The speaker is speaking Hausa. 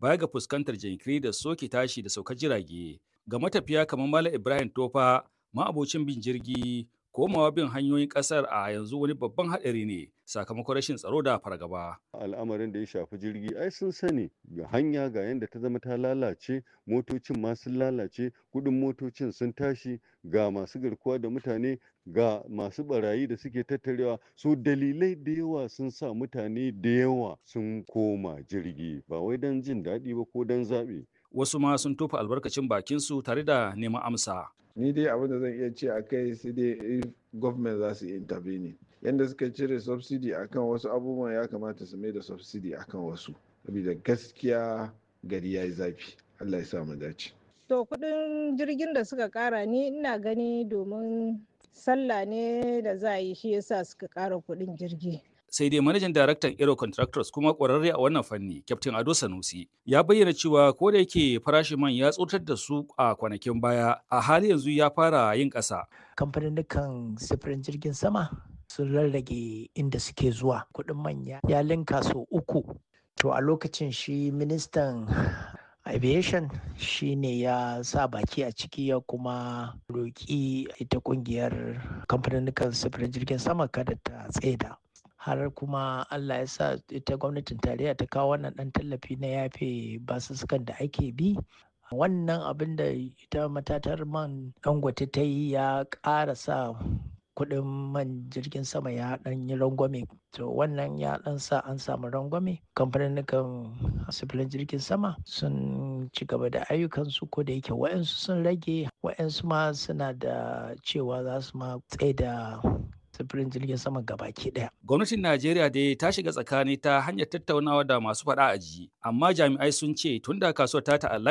baya ga fuskantar jinkiri da soke tashi da saukar jirage. Ga matafiya kamar Malam Ibrahim Tofa, ma'abocin bin jirgi, komawa bin hanyoyin ƙasar a yanzu wani babban haɗari ne sakamakon rashin tsaro da fargaba. al'amarin da ya shafi jirgi ai sun sani ga hanya ga yadda ta zama ta lalace motocin ma sun lalace kudin motocin sun tashi ga masu garkuwa da mutane ga masu barayi da suke tattarewa so dalilai da yawa sun sa mutane da yawa sun koma jirgi ba wai don jin daɗi ba ko don zaɓe Wasu ma sun tofa albarkacin bakinsu tare da neman amsa. ni dai abin da zan iya ce a kai sai dai if government za su intervene yadda suka cire subsidy akan wasu abubuwan ya kamata su mai da subsidy akan wasu saboda gaskiya gari ya yi zafi allah ya sa mu dace To kudin jirgin da suka kara ni ina gani domin sallah ne da za a yi shi yasa suka kara kudin jirgi. sai dai manajan daraktan Aero Contractors kuma ƙwararre a wannan fanni, Captain Ado Sanusi, ya bayyana cewa ko da yake farashin man ya tsotar da su a kwanakin baya, a hali yanzu ya fara yin ƙasa. Kamfanin sifirin jirgin sama sun rarrage inda suke zuwa kuɗin manya ya linka sau uku. To a lokacin shi ministan aviation shi ne ya sa baki a ciki ya kuma roƙi ita ƙungiyar kamfanin sifirin jirgin sama kada ta tsaida. har kuma Allah ya sa ita gwamnatin tarayya ta kawo wannan ɗan tallafi na yafe basussukan da ake bi wannan abin da ita matatar man dangote ta yi ya ƙara sa kuɗin man jirgin sama ya ɗan yi rangwame to wannan ya ɗan sa an samu rangwame kamfanin sufurin jirgin sama sun ci gaba da ayyukansu ko da yake wa'yansu sun rage wa'yansu ma suna da cewa za su ma tsaye da sufurin jirgin sama gabaki daya. Gwamnatin Najeriya dai ta shiga tsakani ta hanyar tattaunawa da masu faɗa a ji, amma jami'ai sun ce tun da kasuwar ta ta'allaka